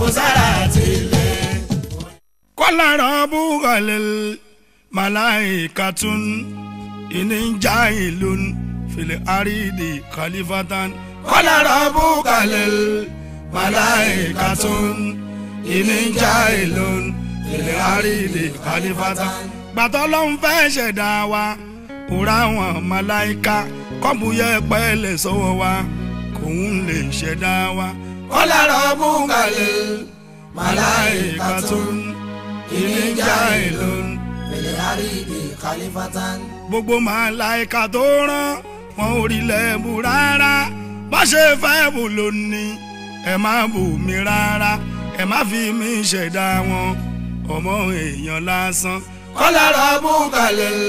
sára tilẹ̀. kọ́lá rọ́bùkọ̀lẹ̀ màláìkàtún ìníjà ìlú fìlẹ̀ àrídì kàlífàtàn. kọ́lá rọ́bùkọ̀lẹ̀ màláìkàtún ìníjà ìlú fìlẹ̀ àrídì kàlífàtàn. gbàtọ́ ló ń fẹ́ ṣẹ̀dá wa òrà wọn màláìka kọ́bùyẹ pẹ́ẹ́lẹ̀ sọ́wọ́ wa kòun lè ṣẹ̀dá wa. kọ́lá rọ́bùkọ̀lẹ̀ màláìkàtún ìníjà ìlú fìlẹ̀ àrídì kàlífàtàn. gbogbo màláìka tó rán wọn ò rí lẹ́bù rárá bá ṣe fẹ́ bù lónìí ẹ má bù mí rárá ẹ má fi mí ṣẹ̀dá wọn ọmọ èèyàn lásán. kọ́lá rọ́bùkọ̀lẹ̀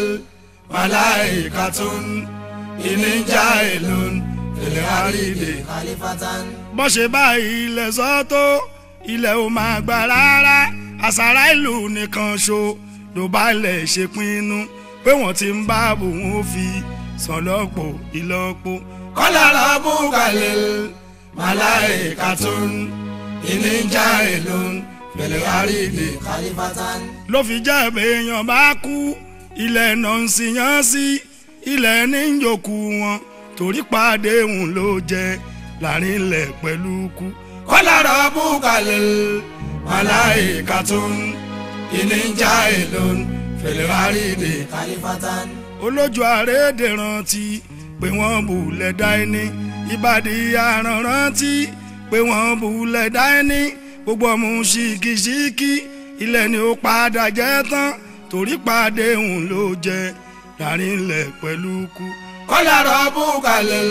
màláìkàtún ìníjà ìlú ilẹ̀ àrídè. kàlífàtàn. bó ṣe bá ilẹ̀ sọ́tò ilẹ̀ ò máa gbà rárá àṣàrà ìlú nìkan ṣo ló bá lẹ̀ ṣe pinnu pé wọ́n ti ń bá bòun ó fi sàn lọ́pọ̀ ìlọ́po. kọ́lá rọ́bùkọ̀lẹ̀ màláìkàtún ìníjà ìlú ilẹ̀ àrídè. kàlífàtàn. ló fi jẹ́ èèyàn bá kú ilẹ̀ náà ń sìyàn sí ilẹ̀ ní yòókù wọn torí pàdé òun ló jẹ láàrin ilẹ̀ pẹ̀lú kú. kọ́lá rọ́bùkọ̀lẹ̀ màláìkàtún ìníjà ìlú fẹ̀lẹ̀ àrídè. kàlífàtàn. olójú àrédè rántí pé wọ́n bulẹ̀ dá ẹni ìbàdí àràn rántí pé wọ́n bulẹ̀ dá ẹni gbogbo ọmọ ṣìkìṣìkì ilẹ̀ ni ó padà jẹ́ tán torí pàdé òun ló jẹ láàrin ilẹ̀ pẹ̀lú kú. kọ́lá rọ́bùkọ̀lẹ̀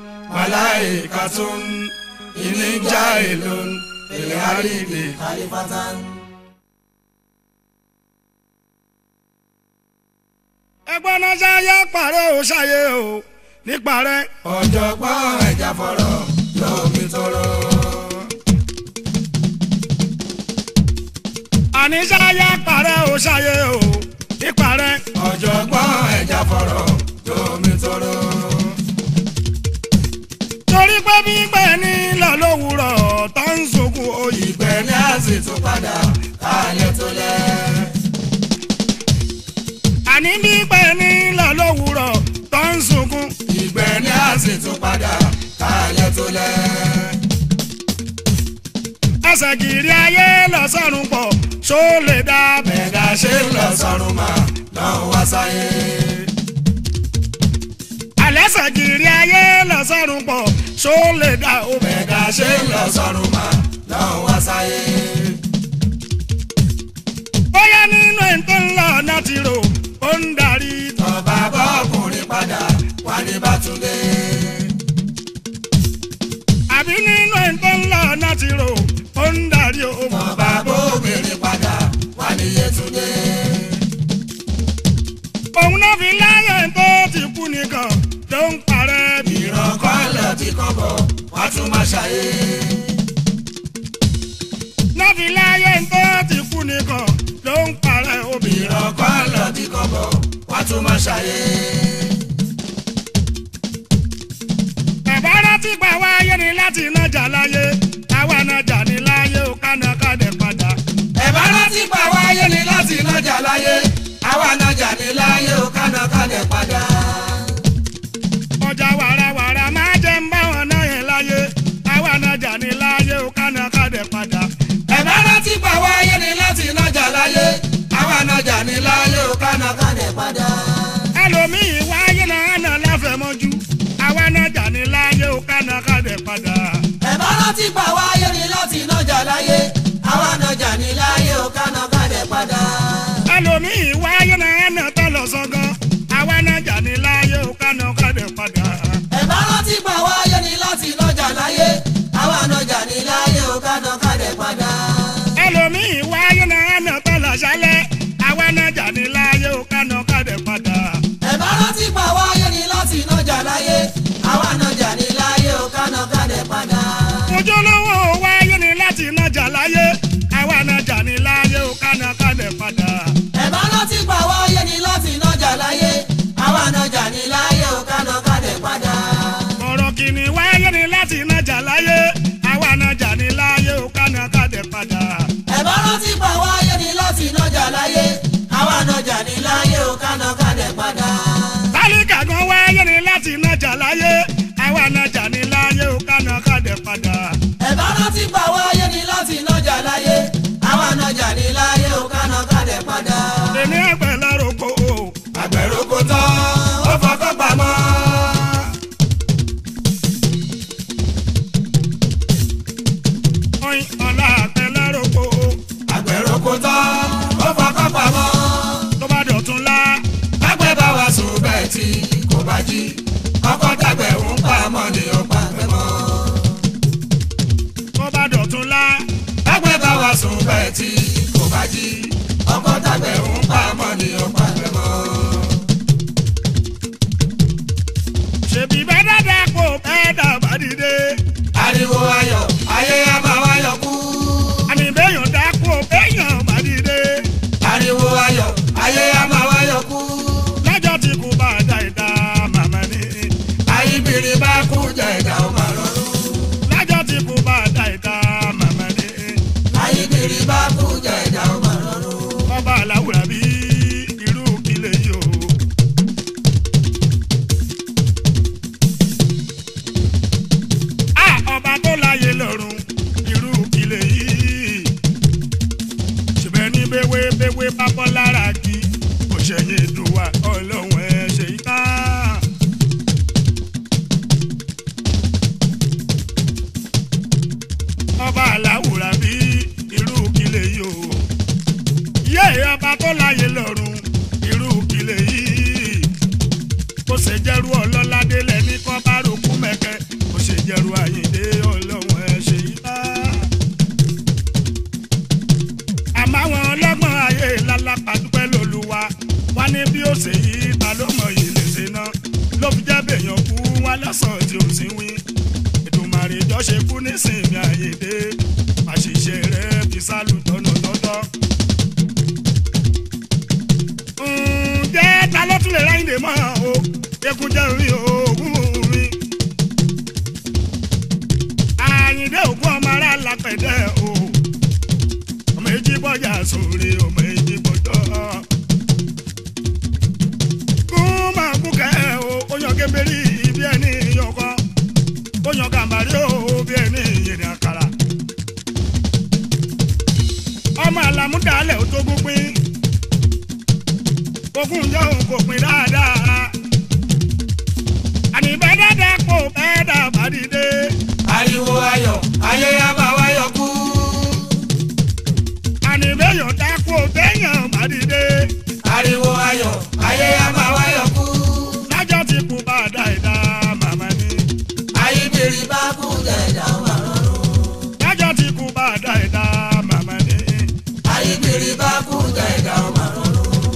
màláìkàtún ìníjà ìlú fẹ̀lẹ̀ àrídè. kàlífàtàn. ẹgbọ́n náà ṣáyé parẹ́ ò ṣáyé o níparẹ́. ọ̀jọ̀gbọ́n ẹ̀já fọ̀rọ̀ lómi tóró. àní ṣáyé parẹ́ ò ṣáyé o níparẹ́. ọ̀jọ̀gbọ́n ẹ̀já fọ̀rọ̀ lómi tóró. torí pé gbígbẹ́ ní lọ lówùrọ̀ tó ń sunkún oyè. ìgbẹ́ ní àsì tún padà kálẹ̀ tó lẹ̀. àní gbígbẹ́ ní lọ lówùrọ̀ tó ń sunkún. ìgbẹ́ ní àsì tún padà kálẹ̀ tó lẹ̀. ẹsẹ̀ kiri ayé lọ sọ́run pọ̀ ṣó lè dá bẹ́ẹ̀. ẹ̀dá ṣe ń lọ sọ́run mà lọ́n wá sáyé. àlẹ́sẹ̀ kiri ayé lọ sọ́run pọ̀ ṣó lè dá o bẹ́ẹ̀. ẹ̀dá ṣe ń lọ sọ́run mà lọ́n wá sáyé. bóyá nínú ẹ̀ tó ń lọ náà ti rò ó ń darí tán. ọba bọ́ọ̀kùnrin padà wá ní bàtúndé. àbí nínú ẹ̀ tó ń lọ náà ti rò ó ń darí o. ọba bóbìnrin padà wá ní yétúndé. òun náà fi láyé tó ti kú nìkan tó ń parẹ́ bí. ìran kan lọ tí kò bọ̀ wá tún máa ṣàyé. náà fi láyé tó ti kú nìkan tó ń parẹ́ obì. ìran kan lọ tí kò bọ̀ wá tún máa ṣàyé. bàbá rántí pa wáyé ni láti nájà láyé àwa nájà ní láyé ó kánà kádẹ padà. ẹ̀bá rántí pa wáyé ni láti nájà láyé àwa nájà ní láyé ó kánà kálẹ̀ padà. ọjà wàràwàrà máa jẹ́ ń bá wọn náà yẹn láyé àwa nájà ní láyé ó kánà kádẹ padà. ẹ̀bá rántí pa wáyé ni láti nájà láyé àwa nájà ní láyé ó kánà kálẹ̀ padà. ẹlòmíì wáyé náà nà láfẹ̀mọ́jú àwa nájà ní láyé ó kánà kádẹ padà. ẹ̀bá rántí pa wáyé ni láti nájà láyé àwa nájà ní láyé ó kánà kálẹ̀ padà. ẹlòmíì wáyé náà nà tọ́lọ̀ sọ́gán àwa nájà ní láyé ó kánà kádẹ padà. ẹ̀bá rántí pa wáyé ni láti nájà láyé àwa nájà ní láyé ó kánà kálẹ̀ padà. ẹlòmíì wáyé náà nà tọ́lọ̀ sálẹ̀ àwa nájà ní láyé ó kánà kádẹ padà. ẹ̀bá rántí pa wáyé ni láti nájà láyé àwa nájà ní láyé ó kánà kálẹ̀ padà. ojúlówó wáyé ni láti nájà láyé àwa nájà ní láyé ó kánà kádẹ padà. ẹ̀bá rántí pa wáyé ni láti nájà láyé àwa nájà ní láyé ó kánà kálẹ̀ padà. ọ̀rọ̀ kìíní wáyé ni láti nájà láyé àwa nájà ní láyé ó kánà kádẹ padà. nájà láyé àwa nájà ní láyé o kánà kánẹ̀ padà. tálíkà gan wáyé ni láti nájà láyé àwa nájà ní láyé ó kánà kádẹ padà. ẹ̀bá rántí pa wáyé ni láti nájà láyé àwa nájà ní láyé o kánà kánẹ̀ padà. èmi ẹgbẹ́ lárúkọ o. àgbẹ̀rù kò tán ó fọkàn pamọ́. oyin ọ̀la àgbẹ̀ lárúkọ o. àgbẹ̀rù kò tán ó fọkàn pamọ́. tó bá dọ̀tún lá. Bágbẹ́ bá wa sùn bẹ́ẹ̀ tí kò bá jí. Ọkọ tàgbẹ̀ ń pa mọ́ ni ó pa gbẹ́ mọ́. tó bá dọ̀tún lá. Bágbẹ́ bá wa sùn bẹ́ẹ̀ tí kò bá jí. Ọkọ tàgbẹ̀ ń pa mọ́ ni ó pa gbẹ́ mọ́. ṣèbí bẹ́ẹ̀ dáadáa kó bẹ́ẹ̀ dàbá dìde. Ariwo ayọ̀ ayé á máa wáyọ̀ kú. àní béèyàn dá kó béèyàn bá dìde. Ariwo ayọ̀ ayé á máa wáyọ̀ kú. lọ́jọ́ tí kò bá da ìdá màmá ni. Ayíbiri bá kú jẹ ìdá ó máa rọrùn. lọ́jọ́ tí kò bá da ìdá màmá ni. Ayíbiri bá kú jẹ ìdá ó máa rọrùn. ọba aláwùrà bí irú kílẹ̀ yìí o. a ọba tó láyé lọ́rùn irú kílẹ̀ yìí. ṣùgbọ́n ní béwé béwé pápọ́ lára kí kò ṣẹ̀yìn ìdùwà ọlọ́run ẹ̀ ṣe yí tán. ọba aláwùrà bí irú kílẹ̀ yìí o yé ọba tó láyé lọ́rùn irú kílẹ̀ yìí kó ṣe jẹ́rú ọlọ́ládé lẹ́ni kọ́ bá rògbò mẹ́kẹ́ kó ṣe jẹ́rú àyíndé ọlọ́run ẹ̀ ṣe yí bá. àmọ́ àwọn ọlọ́gbọ́n ayé lálápá dúpẹ́ lóluwa wá ní bí ó ṣe yí ta ló mọ̀ yìí lè ṣe ná ló fi jẹ́ bèèyàn kú wá lọ́sàn-án tí ò sí wí ètùmàrè jọ ṣe kú nísìnyí àyèdè àṣìṣe rẹ̀ fi sálù tọ́nà tọ́tọ́. ǹjẹ́ ta ló tún lè ráyìn dè mọ́ o ekun jẹ́ orí oògùn mi. àyìndé ògùn ọmọ ará lápẹ̀dẹ́ o ọmọ èjì bọ́jà sórí ọmọ èjì bọ́jọ́. kún máa kú kẹ́ o ó yan kébérì bí ẹni yọkọ ó yan gàmbàrí o bí ẹni yèrè àkàrà. ọmọ àlàmúdàálẹ̀ ó tó gbópin ogún jẹ́ òun kò pin dáadáa. àní bẹ́ẹ̀ dáadáa kò bẹ́ẹ̀ dàbá dìde. Ariwo ayọ̀ ayé á máa wáyọ̀ kú. àní bẹ́ẹ̀yàn dá kò bẹ́ẹ̀yàn má dìde. Ariwo ayọ̀ ayé á máa wáyọ̀ kú. lájọ́ tí kò bá dá ìdá màmá ni. Ayíbiri bá kú jẹ ìdá ó máa rọrùn. lájọ́ tí kò bá dá ìdá màmá ni. Ayíbiri bá kú jẹ ìdá ó máa rọrùn.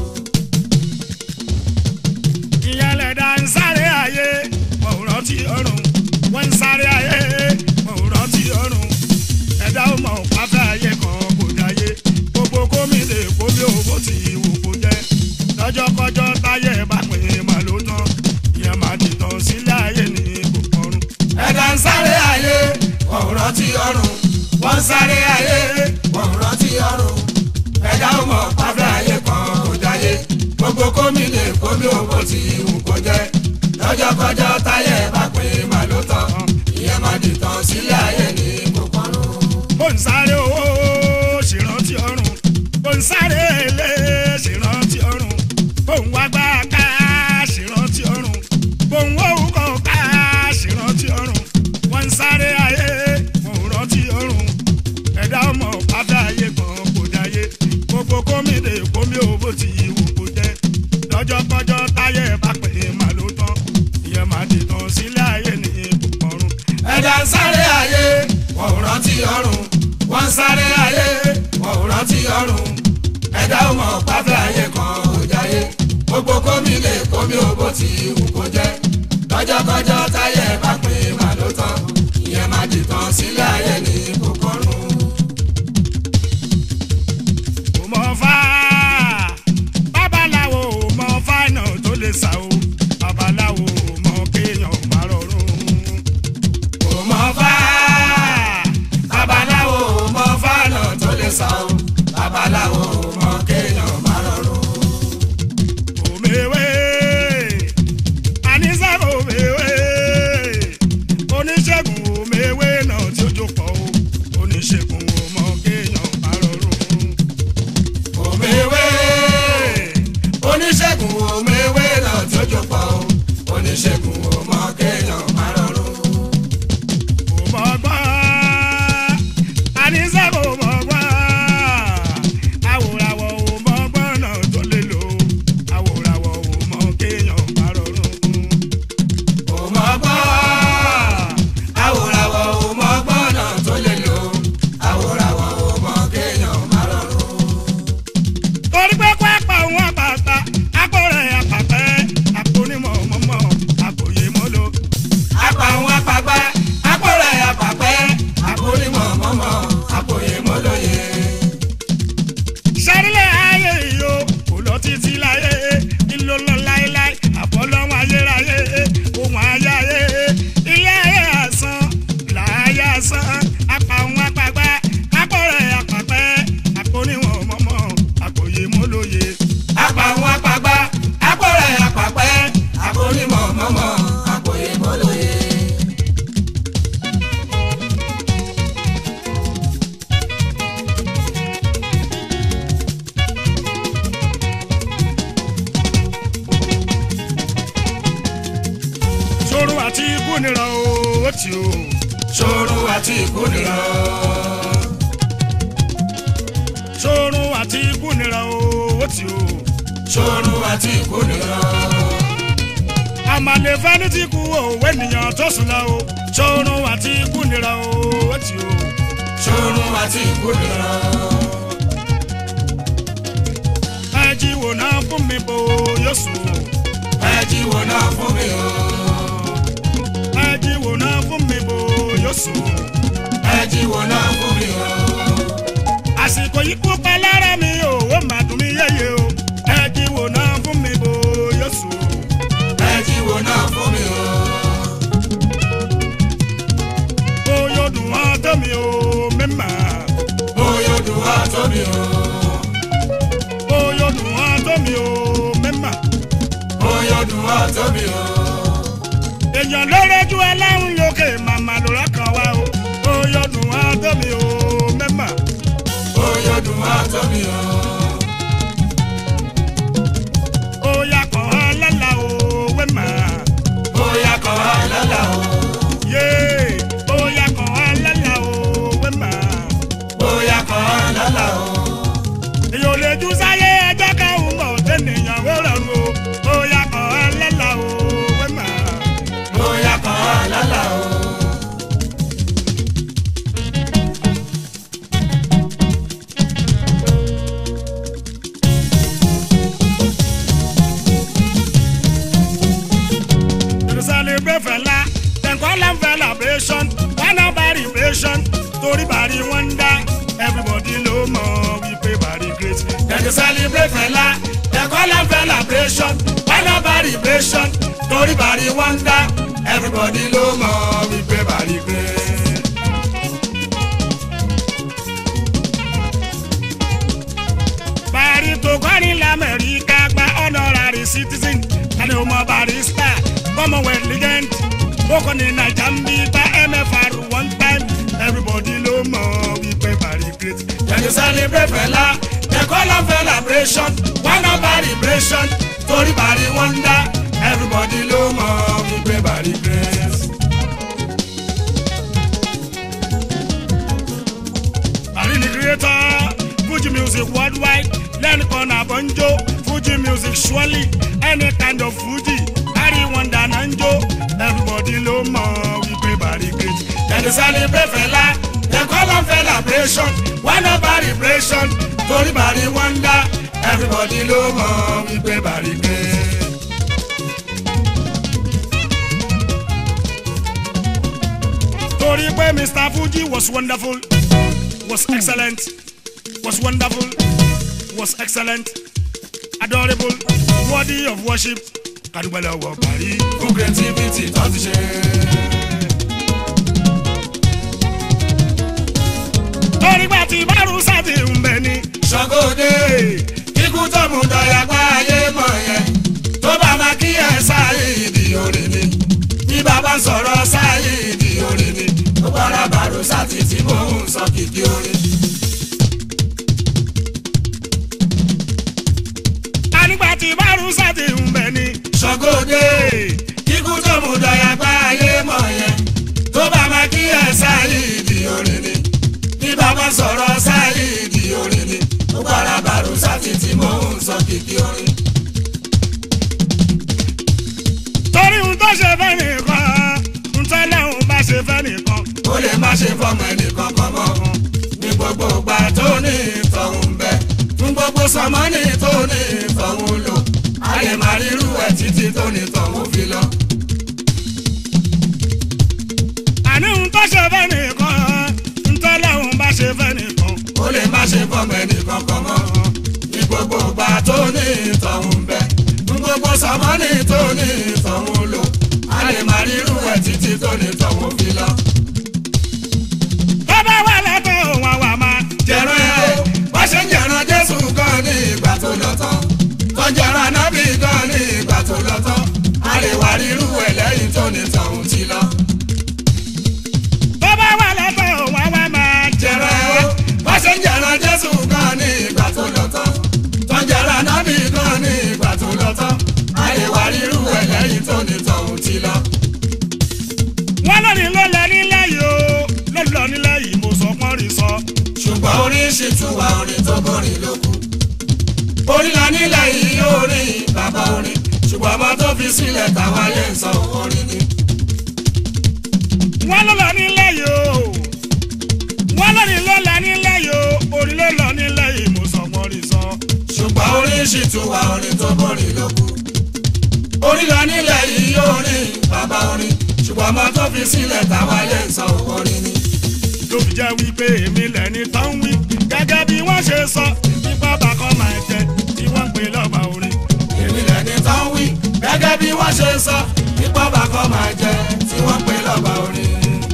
ìyẹn lẹ̀dá ń sáré ayé wọ́n ò rántí ọ̀run. wọ́n ń sáré ayé wọ́n ò rántí ọ̀run. ẹ̀dá ò mọ̀ pátá ayé kan kò dáyé. gbogbo gómìnà èkó bí owó ti wù kó jẹ́. lọ́jọ́kọ́jọ́ táyé bá pín in mà ló tán. ìyẹn máa dìtàn sílé ayé ní kòkòrò. Ẹ̀dá ń sáré ayé wọ́n ò rántí ọ̀run. Wọ́n ń sáré ayé wọ́n ò rántí ọ̀run. Ẹ̀dá ò mọ̀ pátá ayé kan kò dáyé. Gbogbo kómìnà kómi owó ti wù kó jẹ́. Lọ́jọ́kọ́jọ́ táyé bá pín mà ló tán. Ìyẹn máa dìtàn sílé ayé ní kòkòrò. bó ń sáré owó ṣèrántí ọ̀run bó ń sáré ilé ṣèrántí ọ̀run bó ń wá gbá ká ṣèrántí ọ̀run bó ń wó kọ̀ ká ṣèrántí ọ̀run wọ́n ń sáré ayé wọ́n ò rántí ọ̀run ẹ̀dá ọmọ pátá ayé kan kò dáyé gbogbo kómìnà kómi owó ti wù kó jẹ́ lọ́jọ́kọ́jọ́ táyé bá pè é mà ló tán ìyẹn máa dìtàn sílé ayé ní ìbùkọ̀run. ẹ̀dá ń sáré ayé wọ́n ò rántí ọ̀run wọ́n ń sáré ayé wọ́n ò rántí ọ̀run ẹ̀dá ò mọ̀ pátá ayé kan ò jáyé gbogbo kómi lè kómi ò bó ti wù kó jẹ́ lọ́jọ́kọ́jọ́ táyé bá pín mà ló tán ìyẹn máa dìtàn sílé ayé ní kòkòrùn. kò mọ fá babaláwo ò mọ fáìnà tó lè sá o babaláwo ò mọ kéèyàn má rọrùn. kò mọ̀ fá babaláwo ò mọ̀ fánà tó lè sá o babaláwo ò mọ̀ kéèyàn lásán apá òun apàgbá apọ̀rẹ̀ apàpẹ́ àpòníwọ̀n mọ́mọ́ àpòyè mọ́lóye. apàwọn apàgbà apọ̀rẹ̀ apàpẹ́ àpònímọ̀ mọ́mọ́ àpòyè mọ́lóye. sóró àti ikú nira o ó ti o. ṣòro àti ìkúnira sóró àti ikú nira o ó ti o. ṣòro àti ìkúnira àmàlè fẹ́ni tí kú òwe nìyàn tó sùn lọ o. sóró àti ikú nira o ó ti o. ṣòro àti ìkúnira ẹjí wò náà fún mi bò yóò sùn o. ẹjí wo náà fún mi o ẹjí wò náà fún mi bò yóò sùn o. ẹjí wo náà fún mi o àsìkò yìí kú pa lára mi o ó mà dùn mí yéye o. ẹjí wò náà fún mi bò yóò sùn o. ẹjí wo náà fún mi o bóyá ó dùn wọ́n tó mi o mímà. bóyá ó dùn wá tó mi o bóyá ó dùn wọ́n tó mi o mímà. bóyá ó dùn wá tó mi o èèyàn ló rẹ́jú ẹlẹ́run lókè màmá ló rọ́kàn wá o. bóyá ó dùn wọ́n tó mi o mímà. bóyá ó dùn wá tó mi o bóyá kàn án lọ́la o wẹ́mà. bóyá kọ́ wá lọ́la o yé bóyá kàn án lọ́la o wẹ́mà. bóyá kọ́ wá lọ́la o èèyàn ò lè jù sáyé ẹjọ́ káwọn mọ̀ tẹ́nìyàn wó rọrùn o. bóyá kàn án lọ́la o wẹ́mà. bóyá kọ́ wá lọ́la o to celebrate fẹlá dem call am celebration one of celebration torí bàrí wọn ń dá everybody ló mọ̀ wípé bàrí great. dem dey celebrate fẹlá dem call am celebration why no celebration torí bàrí wọ́ndà everybody ló mọ̀ wípé bàrí gbé. bàrí tó kọrin lamẹ́ríkà gba honorary citizen tani o mọ barista commonwealth legend ó kọ́ ní naija ń bí bá mfr one time everybody ló mọ̀ wípé bàrí great. dem dey celebrate fẹlá dem call am celebration why no celebration torí bàrí wọ́ndà everybody ló mọ̀ wípé bàrí gbé. Bari ni creator, Fuji music worldwide, learn corner bonjo, Fuji music surely, any kind of Fuji, Bari wonder nanjo, everybody ló mọ̀ wípé Bari great. dem dey celebrate fẹlá dem call am celebration why no celebration torí bàrí wọ́ndà everybody ló mọ̀ wípé bàrí gbé. Torí pé Mr. Fuji was wonderful, was excellent, was wonderful, was excellent, adorable, worthy of worship, kàdúgbò lọ́wọ́ Bari. fún creativity tó ti ṣe. Torí pé tí Bárú sáti ń bẹ ní. ṣàgóde kíkú tó mú dọ̀yà pa ayé mọ̀ yẹn tó bá máa kí ẹ sáyé ìdí òrè ni bí bàbá ń sọ̀rọ̀ sáyé ìdí òrè ni ó bára bàrò sátì tí mò ń sọ kìkì orin. Ànígbà tí Bárú sáti ń bẹ ní. ṣàgóde kíkú tó mú dọ̀yà pa ayé mọ̀ yẹn tó bá máa kí ẹ sáyé ìdí òrè ni bí bàbá ń sọ̀rọ̀ sáyé ìdí òrè ni ó bára bàrò sátì tí mò ń sọ kìkì orin. torí ohun tó ṣe fẹ́ nìkan ń tọ́lẹ̀ òun bá ṣe fẹ́ nìkan. ó lè má ṣe fọmọ ẹnìkan kan mọ́ ní gbogbo ìgbà tó ní ìtọ̀hún bẹ fún gbogbo sọmọ́nì tó ní ìtọ̀hún lò a lè má rírú ẹ̀ títí tó ní ìtọ̀hún fi lọ. àní ohun tó ṣe fẹ́ nìkan ń tọ́lẹ̀ òun bá ṣe fẹ́ nìkan. ó lè má ṣe fọmọ ẹnìkan kan mọ́ ní gbogbo ìgbà tó ní ìtọ̀hún bẹ fún gbogbo sọmọ́nì tó ní ìtọ̀hún lò a lè má rírú ẹ̀ títí tó ní ìtọ̀hún fi lọ. tó ní tọ̀hún ti lọ. tó bá wà lọ́tọ̀ wọn wá máa jẹrẹ jẹrẹ o bá ṣe ń jẹrẹ jésù kan ní ìgbà tó lọ tán tó ń jẹrẹ nábì kan ní ìgbà tó lọ tán àyèwà rírú ẹ̀ lẹ́yìn tó ní tọ̀hún ti lọ. wọn lónìí ló lọ nílẹ̀ yìí o ló lọ nílẹ̀ yìí mo sọ pọ́n rí sọ. ṣùgbọ́n orin ṣì tún wà orin tó bọ́rin ló kù. orin la nílẹ̀ yìí orin bàbá orin ṣùgbọ́n ọmọ tó fi sílẹ̀ táwa yẹ ń sọ orin ni. wọn ló lọ nílẹ̀ yìí o wọn lónìí ló lọ nílẹ̀ yìí o orí ló lọ nílẹ̀ yìí mo sọ pọ́n rí sọ. ṣùgbọ́n orin ṣì tún wà orin tó bọ́rin ló kù. orin la nílẹ̀ yìí orin bàbá orin ṣùgbọ́n ọmọ tó fi sílẹ̀ táwa yẹ ń sọ orin ni. tó fi jẹ́ wípé èmi lẹ́ni tó ń wí gẹ́gẹ́ bí wọ́n ṣe sọ nípa bàkọ́ máa jẹ tí wọ́n ń pè lọ́ba orin. èmi lẹ́ni tán wí gẹ́gẹ́ bí wọ́n ṣe sọ nípa bàkọ́ máa jẹ tí wọ́n pè lọ́ba orin.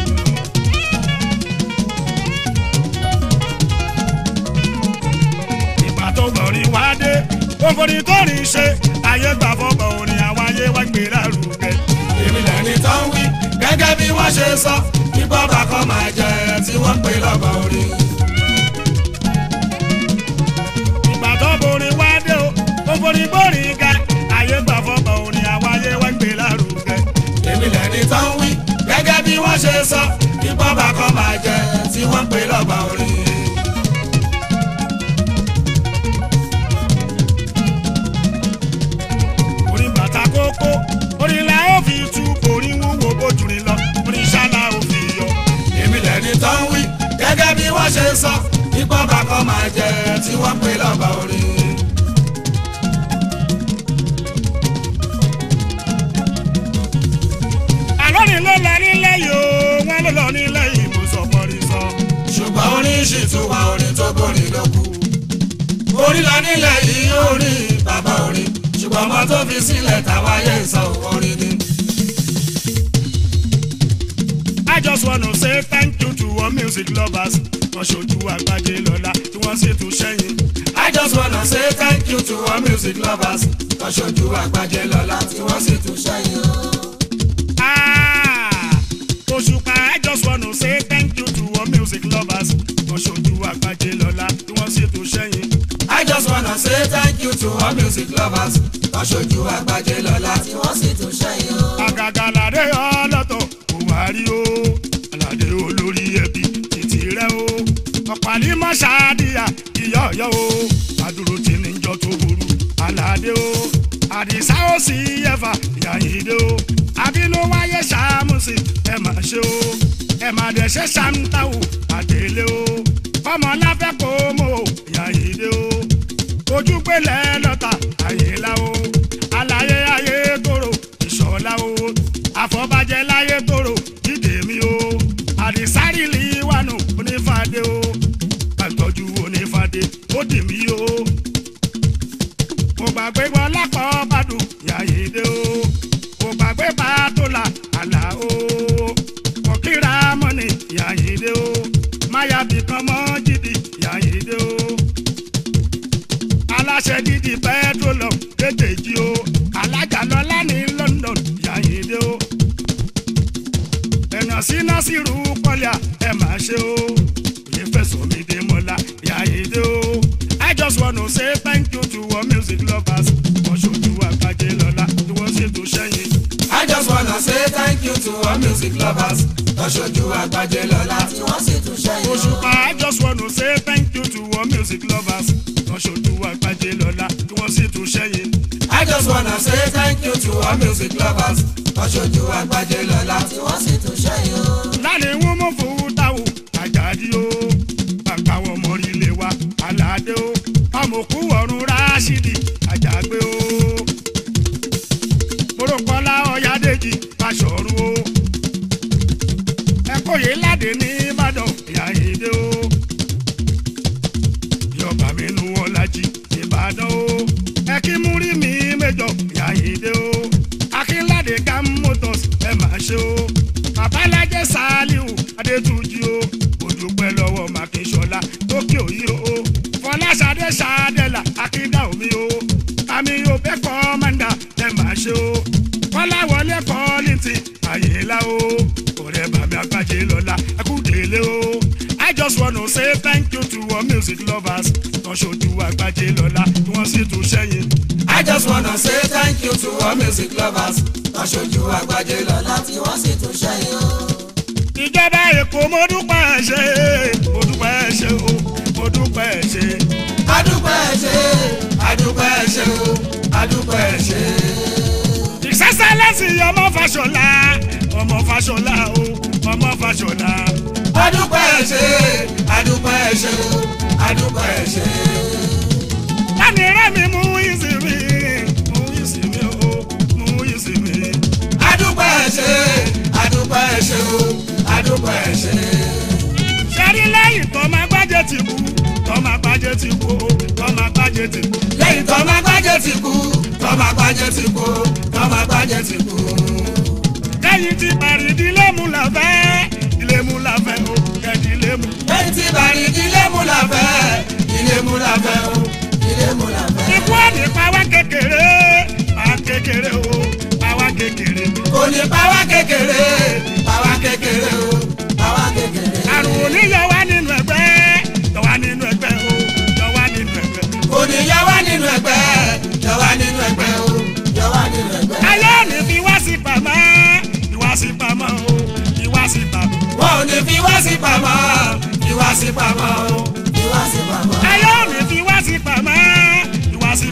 ìgbà tó gbọ̀nrín wá dé òǹfòrí tó rìn ṣe ayé gbà fọ́bọ̀ orin àwọn ayé wá gbé lárugẹ. èmi lẹ́ni tán wí gẹ́gẹ́ bí wọ́n ṣe sọ nípa bàkọ́ máa jẹ tí wọ́n pè lọ́ba orin. ìgbà tó borin wá dé o òǹfòrí gbòrin ga ayé gbà fọ́bọ̀ orin àwọn ayé wá gbé lárugẹ. èmi lẹ́ni tán wí gẹ́gẹ́ bí wọ́n ṣe sọ nípa bàkọ́ máa jẹ tí wọ́n pè lọ́ba orin. orin bàtà kókó orin la ó fi tú orin wúwo bójúrin lọ orin ṣáná ó fi yọ. èmi lẹ́ni tán wí gẹ́gẹ́ bí wọ́n ṣe sọ nípa bàkọ́ máa jẹ tí wọ́n pè lọ́ba orin. àlọ́rin ló lọ nílẹ̀ yìí o wọ́n ló lọ nílẹ̀ yìí mo sọ pọ́nrí sọ. ṣùgbọ́n orin ṣì tún wà orin tó borin ló kù. orin la nílẹ̀ yìí orin bàbá orin ṣùgbọ́n ọmọ tó fi sílẹ̀ táwa yẹ ń sọ orin ni. I just wanna say thank you to all music lovers. Wọ́n ṣojú àgbájé lọ́la tí wọ́n sì tún ṣẹ́yìn. I just wanna say thank you to all music lovers. Tọ́ṣojú àgbájé lọ́la tí wọ́n sì tún ṣẹ́yìn o. Ah, Òṣùpá I just wanna say thank you to all music lovers. Wọ́n ṣojú àgbájé lọ́la tí wọ́n sì tún ṣẹ́yìn. I just wanna say thank you to all music lovers. Tọ́ṣojú àgbájé lọ́la tí wọ́n sì tún ṣẹ́yìn o. Àgàgà làdé ọlọ́tọ̀ kò wá rí o. Àlàdé olórí ẹbí títí rẹ o. Ọ̀pàlí mọ́ ṣáàdìyà ìyá ọ̀yọ́ o. Àdúró tí ní jọ tó burú. Àlàdé o. Àdìsá ó sì ẹ̀fà ìyàyídé o. Àbínú wáyé ṣàmùsì ẹ máa ṣe o. Ẹ máa dẹ̀ ṣe ṣàǹtàwò àdélé o. Kọ́mọ láfẹ́ kó mọ̀ o ìyàyídé o. Ojú pélé lọ́ta àyèlá o. Àlàyé ayé tòrò ìṣọ̀lá o. Àfọ̀bàjẹ́ láyé tòrò dídè mi o. Àdìsárì lè wànú onífàdé o. Àtọ́jú onífàdé ó dì mí o. Mo gbàgbé wọn lápọ̀ bàdùn yàyédé o. Mo gbàgbé bàtòlà àlà o. Mo kíra mọ́ni yàyédé o. Máyàbí kan mọ́ jìdì yàyédé o aláṣẹ dídì petroleum kékèjì o alájà lọlá ní London yàyíndé o ẹ̀nà síná sírù kọ́líà ẹ̀ máa ṣe o òye fẹ̀sọ̀ mi dé mọ́lá yàyíndé o I just wanna say thank you to all music lovers wọ́n ṣojú àgbájé lọ́la tí wọ́n sì tún ṣẹ́yìn. I just wanna say thank you to all music lovers. Tọ́ṣojú àgbájé lọ́la tí wọ́n sì tún ṣẹ́yìn o. Òṣùpá I just wanna say thank you to all music lovers wọ́n ṣojú àgbájé lọ́la tí wọ́n sì tún ṣẹ́yìn. I just wanna say thank you to all music lovers. Tọ́ṣojú àgbájé lọ́la tí wọ́n sì tún ṣẹ́yìn o. lálẹ́ wọn mọ̀ fowó táwọn àjàdí o bàbá wọn mọ̀ rí ilé wa aládé o amòkú ọ̀run ráṣídì àjàgbé o mọ̀rọ̀kọ́lá ọ̀yádẹ́jì pàṣọ̀rù o ẹ̀kọ́ yìí ládé ní ìbàdàn ìyáyédé o yọba mi nu ọ̀làjì ìbàdàn o ẹ̀kí múrí mi mẹ́jọ ìyáyédé o akínládé gam motors ẹ̀ máa ṣe o babalájẹ saliu adétúnjì o òdùpẹ́ lọ́wọ́ mákínṣọlá tókè òyì o fọláṣadé ṣadẹ́là akíndà omi o àmì òbẹ́ kọ́mọ́ndà ẹ̀ máa ṣe o kọ́láwọlé kọ́lìntì lọ́la o ọ̀rẹ́ bàbá àgbàjẹ lọ́la ẹkú délé o I just wanna say thank you to all music lovers tán ṣojú àgbàjẹ lọ́la tí wọ́n sì tún ṣẹ́yìn. I just wanna say thank you to all music lovers aṣojú àgbàjẹ lọ́la tí wọ́n sì tún ṣẹ́yìn o. ìjọba èkó mo dúpẹ́ ẹ ṣé mo dúpẹ́ ẹ ṣé o mo dúpẹ́ ẹ ṣé. adúpẹ́ ẹ ṣé adúpẹ́ ẹ ṣé o adúpẹ́ ẹ ṣé. ìṣẹ́ṣẹ́ lẹ́sìn ọmọ Fáṣọlá ọmọ Fáṣọlá o ọmọ Fáṣọlá. adúpẹ́ ẹ ṣé adúpẹ́ ẹ ṣé o adúpẹ́ ẹ ṣé. Láni rẹ́mi mú ìsinmi, mú ìsinmi o, mú ìsinmi. adúpẹ́ ẹ ṣé adúpẹ́ ẹ ṣé o adúpẹ́ ẹ ṣé. Ṣẹ́rí lẹ́yìn tó máa gbájẹ́ ti kú, tó máa gbájẹ́ ti kú o, tó máa gbájẹ́ ti kú. lẹ́yìn tó máa gbájẹ́ ti kú tó máa gbájẹ́ ti kú tó máa gbájẹ́ ti kú. Lẹ́yìn tí parí ìdílé mu là fẹ́, ilé mu là fẹ́ o, kẹ́ẹ̀dì ilé mu. lẹ́yìn tí bàrí ilé mú la fẹ́ ilé mú la fẹ́ o ilé mú la fẹ́. Ikú òní pàwá kékeré, pàwá kékeré o, pàwá kékeré. kò ní pàwá kékeré pàwá kékeré o pàwá kékeré. Àrùn òní yọ wá nínú ẹgbẹ́, yọ wá nínú ẹgbẹ́ o, yọ wá nínú ẹgbẹ́. kò ní yọ wá nínú ẹgbẹ́ yọ wá nínú ẹgbẹ́ o yọ wá nínú ẹgbẹ́. Ayé òní fi wá sí pamọ́, ìwá sí pamọ́ o, ìwá sí pamọ́. wọn ò ní fi wá sí pamọ́ fi wá sí pamọ́ o fi wá sí pamọ́. ayé òní fi wá sí pamọ́ ìwá sí.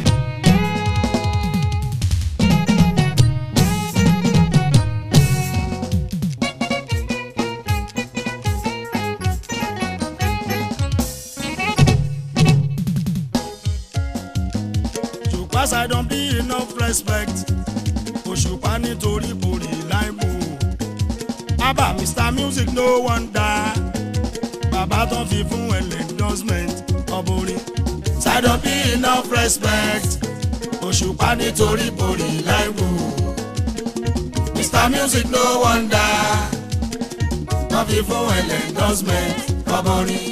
Òṣùpá ṣàìdán bí enough respect Òṣùpá nítorí kò rí láìpò Abba Mr Music no wonder bàbá tó fi fún ẹlẹ́ endorsement ọ̀bùnrin. ṣàdọ̀ bí enough respect òṣùpá nítorí borí láìwò Mr Music no wonder wọ́n fi fún ẹlẹ́ endorsement kọ́bọ̀rin.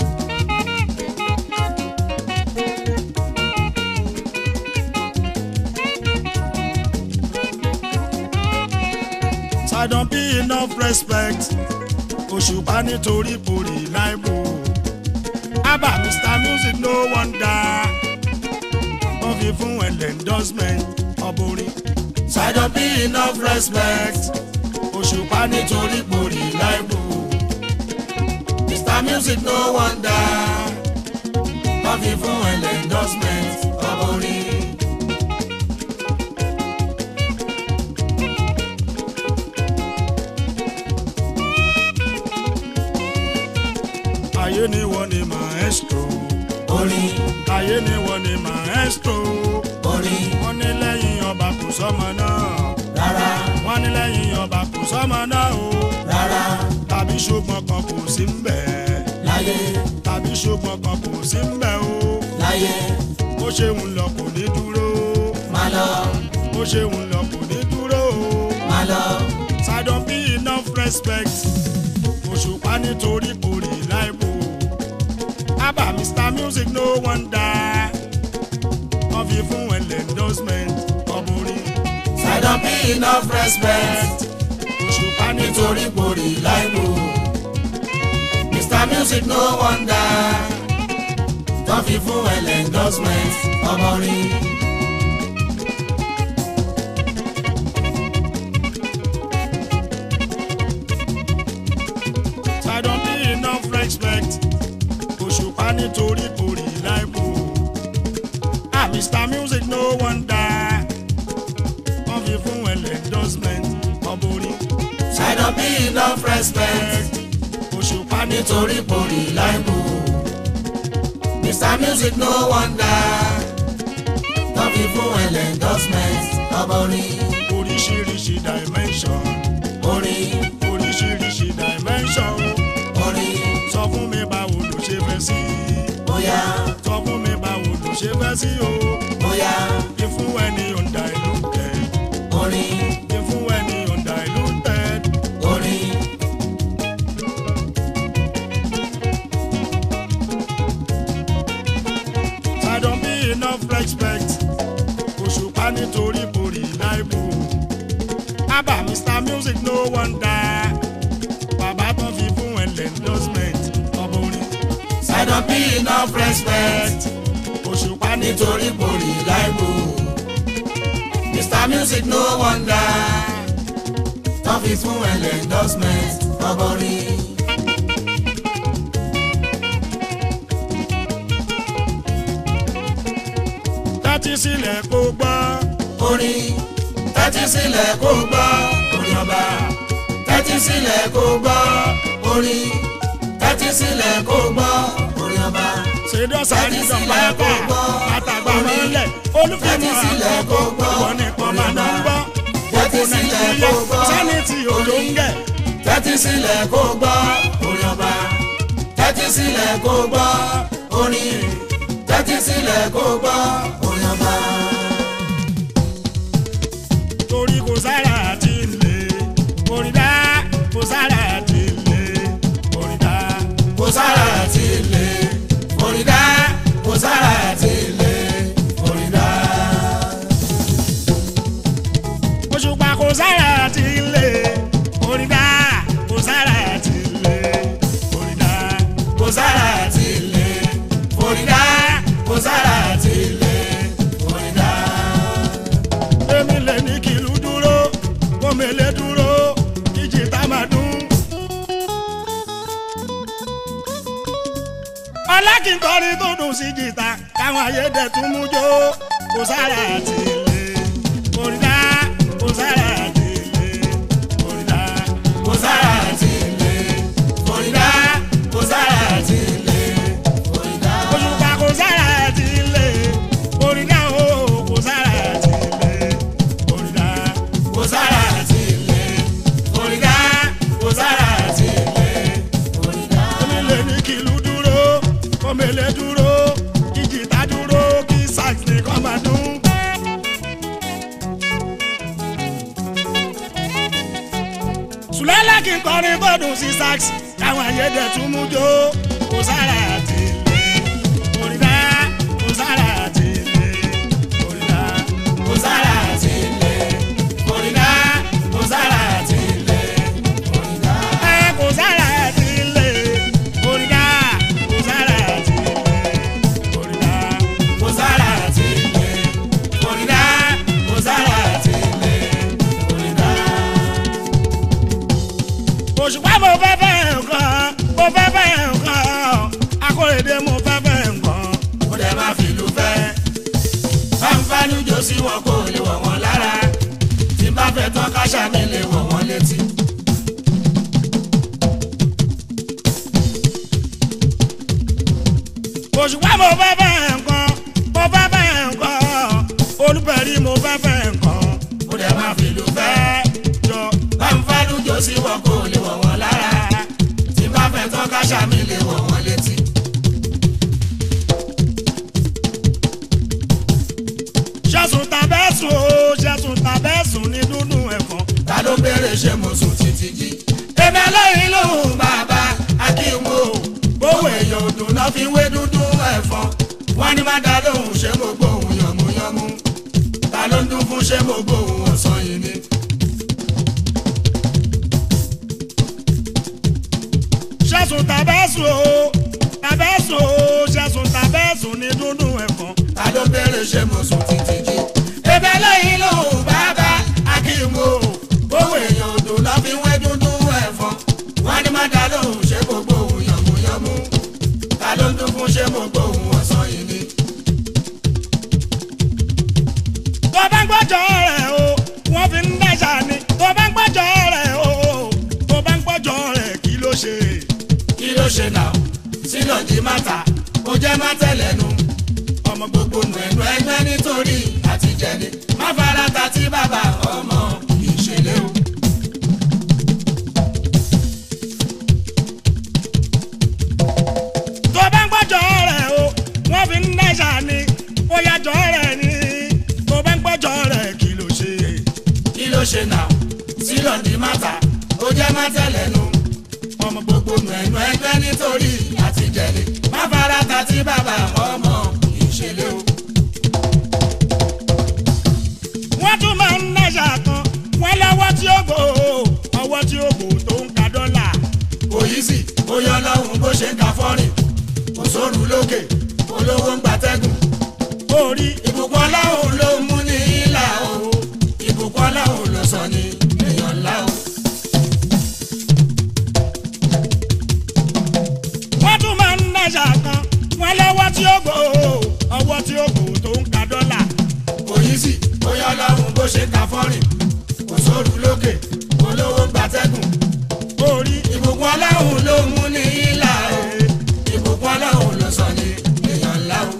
ṣàìdán bí enough respect òṣùpá nítorí borí láìbò. Abba Mr Music no wonder wọ́n fi fún ẹlẹ́ endorsement ọ̀bùnrin. ṣàdọ̀ bí enough respect òṣùpá nítorí borí láìwò Mr Music no wonder wọ́n fi fún ẹlẹ́ endorsement kọ́bọ̀rin. ayé ni wọ́n ni maestro orin ayé ni wọ́n ni maestro orin wọ́n ní lẹ́yìn ọba kò sọ́mọ náà rárá wọ́n ní lẹ́yìn ọba kò sọ́mọ náà o rárá tàbí ṣùgbọ́n kan kò sí ń bẹ̀ láyé tàbí ṣùgbọ́n kan kò sí ń bẹ̀ o láyé bó ṣe ń lọ kò ní dúró má lọ bó ṣe ń lọ kò ní dúró o má lọ ṣàdán bí enough respect òṣùpá nítorí kò rí láìpò Abba Mr Music no wonder wọ́n fi fún ẹlẹ́ endorsement ọ̀bùnrin ṣàdán bí enough respect òṣùpá nítorí nítorí borí láìpò Mr Music no wonder tó fi fún ẹlẹ́ endorsement ọmọ rí. ṣàdán bí enough respect òṣùpá nítorí kò rí láìpò ah Mr Music no wonder wọ́n fi fún ẹlẹ́ endorsement ọ̀bùnrin ṣàdán bí enough respect òṣùpá nítorí. nítorí borí láìpò Mr Music no wonder tó fi fún ẹlẹ́ endorsement ọmọ rí. oríṣiríṣi dimension orin oríṣiríṣi dimension orin sọ fún mi báwo ló ṣe fẹ́ sí i bóyá sọ fún mi báwo ló ṣe fẹ́ sí o bóyá ìfún ẹni undiluted orin ìfún ẹni undiluted orin ṣàdán bí enough respect òṣùpá nítorí borí láìbò abba mr music no wonder bàbá tó fi fún ẹlẹ́ endorsement ọmọ orin Sidon P enough respect òṣùpá ní nítorí borí láìbò. Mr Music no wonder wọ́n fi fún ẹlẹ́ endorsement ọgọ́rin. tẹ́tí sílẹ̀ kó gbọ́ orin tẹ́tí sílẹ̀ kó gbọ́ orin ọba tẹ́tí sílẹ̀ kó gbọ́ orin tẹ́tí sílẹ̀ kó gbọ́ orin ọba ṣèdọ́sà Tẹ́tí dídán sílẹ̀ bàbá kó gbọ́ àtàgbà orin. mọ́lẹ̀ Tẹ́tí olùfẹ́mọ̀ sílẹ̀ kó gbọ́ àkọ́kọ́ wọn nìkan máa ń gbọ́ Tẹ́tí gbogbo sílẹ̀ nàìjíríà kó gbọ́ sẹ́ni tí òjò ń gẹ̀ tẹ́tí sílẹ̀ kó gbọ́ orin ọba tẹ́tí sílẹ̀ kó gbọ́ orin tẹ́tí sílẹ̀ kó gbọ́ orin ọba. torí kò sára àti ilé orídá kò sára àti ilé orídá kò sára àti ilé orídá kò sára àti ilé orídá. òṣùpá kò sára àti ilé orídá kò sára àti ilé orídá kò sára àti ilé orídá kò sára àti ilé orídá. èmi lè ní kìlú dúró kòmèlè dúró ìjì tá máa dún. ọlákìntọ́rin tó dùn sí jìtá káwọn ayédè tún mú jó kò sára àti ilé orídá kò sára àti ilé orídá kò sára àti ilé orídá kò sára àti ilé orídá. òṣùpá kò sára àti ilé orídá o kò sára àti ilé orídá. kò sára àti ilé orídá kò sára àti ilé orídá. onílé ní kìlú dúró kọ́mẹ́lẹ́ dúró ìjìtá dúró kí sax nìkan máa dún. sùlẹ́lẹ̀ kí n kọrin tó dùn sí sax káwọn ayédè tún mú jó kò sára àti ilé orídá kò sára àti ilé orídá. kò sára àti ilé orídá kò sára àti ilé orídá. ẹ kò sára àti ilé orídá kò sára àti ilé orídá. kò sára àti ilé orídá kò sára àti ilé orídá. òṣùpá mo fẹ́ fẹ́ nǹkan mo fẹ́ fẹ́ nǹkan akóredé mo fẹ́ fẹ́ nǹkan. ó dẹ̀ máa fìlú fẹ́. fáńfánú jò sí wọn kò lè wọ̀ wọ́n lára. tí bá fẹ́ tán káṣá mi lè wọ̀ wọ́n létí. òṣùpá mo fẹ́ fẹ́ nǹkan mo fẹ́ fẹ́ nǹkan olùbẹ̀rí mo fẹ́ fẹ́ nǹkan. ó dẹ̀ máa fìlú fẹ́. fẹ́ jọ fáńfánú jò sí wọn kò lè wọ̀ wọ́n lára. tí bá fẹ́ tán káṣá mi lè wọ̀ wọ́n létí. ṣẹ́sùn tàbẹ́sùn o ṣẹ́sùn tàbẹ́sùn ní dúdú ẹ̀fọn. ta ló béèrè ṣé mo sùn títí jí. èmi ẹlẹ́yìn lòun bàbá akínwó gbówó èèyàn òdùn náà fi wé dúdú ẹ̀fọn. wọ́n ní má dá lóhùn ṣé mo gbóhùn yànmúyánmú. ta ló ń dún fún ṣé mo gbóhùn ọ̀sán yìí ni. ṣẹ́sùn tàbẹ́sùn o tàbẹ́sùn o ṣẹ́sùn tàbẹ́sùn ní dúdú ẹ̀fọn. ta ló béèrè ṣé mo sùn títí jí. èmi ẹlẹ́yìn lòun bàbá akínwó gbówó èèyàn òdùn náà fi wé dúdú ẹ̀fọn. wọ́n ní má dá lóhùn ṣé mo gbóhùn yànmúyánmú. ta ló ń dún fún ṣé mo gbóhùn ọ̀sán yìí ni. tó bá ń gbọ́jọ́ rẹ̀ o wọ́n fi ń dáṣà ni tó bá ń gbọ́jọ́ rẹ̀ o tó bá ń gbọ́jọ́ rẹ̀ kí ló ṣe. kí ló ṣe náà sílò jí máta ó jẹ́ má tẹ̀lẹ́nu ọmọ gbogbo nù ẹnu ẹgbẹ́ nítorí àtijẹ́ni má fara ta tí bàbá ọmọ ìṣẹ̀lẹ̀ o. tó bá ń gbọ́jọ́ rẹ̀ o wọ́n fi ń dáṣà ni ó yàjọ́ rẹ̀ ni tó bá ń gbọ́jọ́ rẹ̀ kí ló ṣe. kí ló ṣe náà sílò jí máta ó jẹ́ má tẹ̀lẹ́nu ọmọ gbogbo nù ẹnu ẹgbẹ́ nítorí àtijẹ́ni má fara ta tí bàbá ọmọ ìṣẹ̀lẹ̀ o. wọ́n tún máa ń dáṣà kan wọ́n lọ́wọ́ tí ó nẹ́ṣà kan wọ́n lọ́wọ́ tí ó gbò ọwọ́ tí ó gbò tó ń ka dọ́là. kò yí sí bóyá ọlọ́run bó ṣe ka fọ́rìn kò sóru lókè olówó gbatẹ́gùn orí ìbùkún ọlọ́run ló mú ní ìlà o ìbùkún ọlọ́run ló sọ ní èèyàn ńlá o.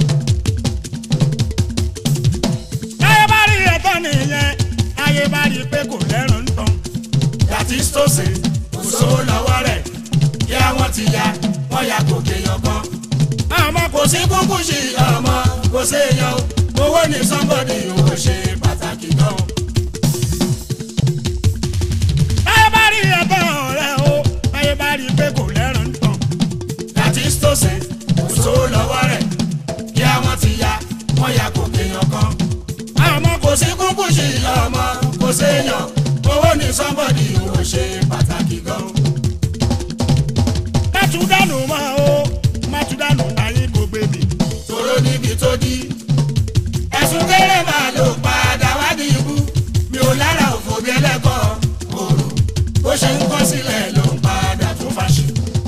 táyé bá rí ẹ̀tọ́ nìyẹn táyé bá rí pé kò lẹ́rùn ń tán. yàtí sọ́ọ̀sì kò sówó lọ́wọ́ rẹ̀ kí àwọn ti ya wọ́n ya gòkè yan kan. àmọ́ kò kò sí kúkú sí ọmọ kò séèyàn o owó ní sọ́mbọ̀dì owó ṣe pàtàkì gan o. táyé bá rí ẹ̀tọ́ rẹ̀ o táyé bá rí pé kò lẹ́rùn ń tán. yàtí sọ́ọ̀sì kò sówó lọ́wọ́ rẹ̀ kí àwọn ti ya wọ́n ya gòkè yan kan. àmọ́ kò kò sí kúkú sí ọmọ kò séèyàn owó ní sọ́mbọ̀dì owó ṣe pàtàkì gan o. mátúndánù mọ́ o mátúndánù táyé kò gbé mi. tòró níbi tó di. ẹ̀sùn kéré máa ló padà wádìí ibú mi ò lára òfò bí ẹlẹ́kọ̀ọ́ òru bó ṣe ń kọ́ sílẹ̀ ló ń padà tún fàṣì.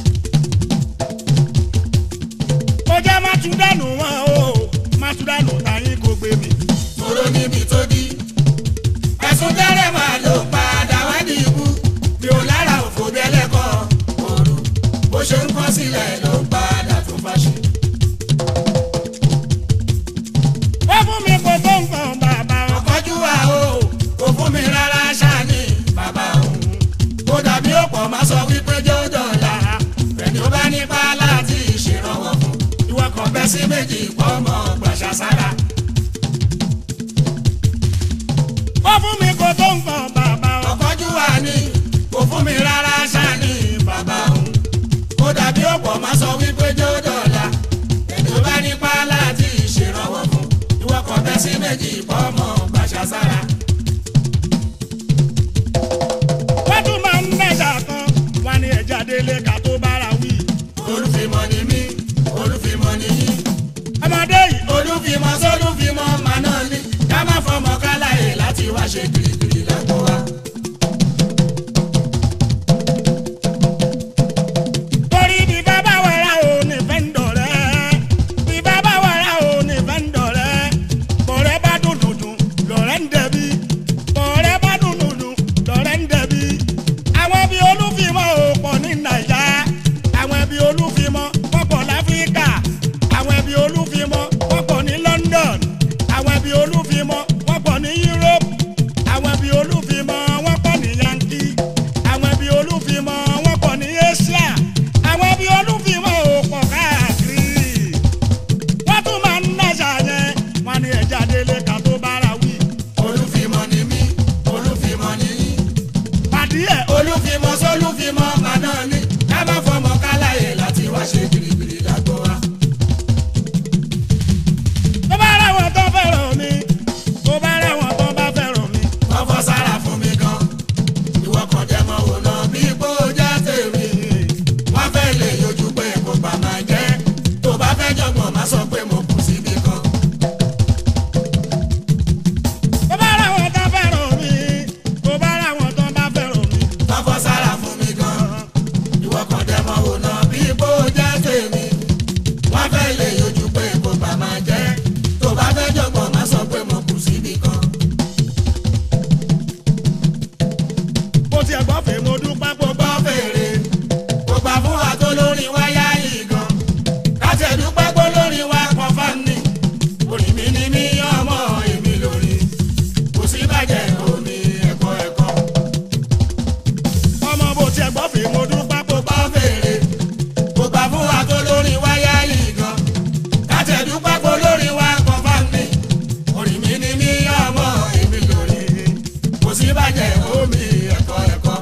ó jẹ́ mátúndánù mọ́ o mátúndánù táyé kò gbé mi. tòró níbi tó di. ẹ̀sùn kéré máa ló padà wádìí ibú mi ò lára òfò bí ẹlẹ́kọ̀ọ́ òru bó ṣe ń kọ́ sílẹ̀ ló ń padà tún fàṣì. ó fún mi kò tó nǹkan bàbá o. ọ̀kọ́jú wa o kò fún mi rárá ṣáàní bàbá òun kó dàbí ọ̀pọ̀ máa sọ wípé jẹ́ ó dọ̀la ẹni ó bá nípa láti ṣèrànwọ́ fún ìwọ kan bẹ́ sí méjì pọ̀ mọ́ gbàṣà sára. ó fún mi kò tó nǹkan bàbá o. ọ̀kọ́jú wa ni kò fún mi rárá ṣáàní bàbá òun kó dàbí ọ̀pọ̀ máa sọ wípé jẹ́ ó dọ̀la ẹni ó bá nípa láti ṣèrànwọ́ fún ìwọ kan bẹ́ sí méjì pọ̀ mọ́ gbàṣà sára. wọ́n tún máa ń nẹ́jà kan wá ní ẹja délé ká tó bára wí. olùfimọ́ ni mí olùfimọ́ ni yín ọmọdé yìí olùfimọ́ sólùfimọ́ màá náà ní ká má fọmọ káláyè láti wá ṣe kirikiri lágbo wa. torí bí bàbá wàrà ò ní fẹ́ ń dọ̀rẹ́ bí bàbá wàrà ò ní fẹ́ ń dọ̀rẹ́ bọ̀rẹ́ bá dùn dùdùn lọ̀rẹ́ ń dẹ̀bi bọ̀rẹ́ bá dùn dùdùn lọ̀rẹ́ ń dẹ̀bi àwọn bí olúfimọ́ ò pọ̀ ní nàìjà àwọn bí olúfimọ́ wọ́n pọ̀ láfíríkà àwọn bí olúfimọ́ wọ́n pọ̀ ní London àwọn bí olúfimọ́ wọ́n pọ̀ ní Europe àwọn bí olúfimọ́ wọ́n pọ̀ ní Yankee àwọn bí olúfimọ́ wọ́n pọ̀ ní Asia àwọn bí olúfimọ́ ò pọ̀ káàkiri wọ́n tún máa ń náṣà yẹn wọ́n ní ẹja délé ká tó bára wí olùfimọ́ ni mí olùfimọ́ ni yín pàdé ẹ̀ olùfimọ́ sólùfimọ́ màá náà ní ká má fọmọ káláyè láti wá ṣe kirikiri lágbo wa. tó bá rẹ̀ wọ́n tó fẹ́ràn mi tó bá rẹ̀ wọ́n tó bá fẹ́ràn mi wọ́n fọ́ sára fún mi gan ìwọ kan jẹ́ mọ́ wò lọ bí ipò jẹ́ tèmi wọ́n fẹ́ lè yọjú pé kò bá máa jẹ́ tó bá fẹ́ jọ̀gbọ̀n má sọ pé mo kù síbi kan. tó bá rẹ̀ wọ́n tó fẹ́ràn mi tó bá rẹ̀ wọ́n tó bá fẹ́ràn mi wọ́n fọ́ sára fún mi gan ìwọ kan jẹ́ mọ́ wò lọ bí ipò jẹ́ tèmi wọ́n fẹ́ lè yọjú pé kò bá máa jẹ́ tó bá fẹ́ jọ̀gbọ̀n má sọ pé mo kù síbi kan. mo tiẹ̀ gbọ́ fèé mo dúpẹ́ pọ̀ gbọ́ fèrè kò gbà fún wa tó lórí wáyà yìí gan káti ẹ̀dúpẹ́ pé lórí wa kan fáni orí mi ni mí ọmọ èmi lórí kò sí bàjẹ́ omi ẹ̀kọ́ ẹ̀kọ́ ọmọ bó tiẹ̀ gbọ́ fèé mo dúpẹ́ pọ̀ gbọ́ fèrè kò gbà fún wa tó lórí wáyà yìí gan káti ẹ̀dúpẹ́ pé lórí wa kan fáni orí mi ni mí ọmọ èmi lórí kò sí bàjẹ́ omi ẹ̀kọ́ ẹ̀kọ́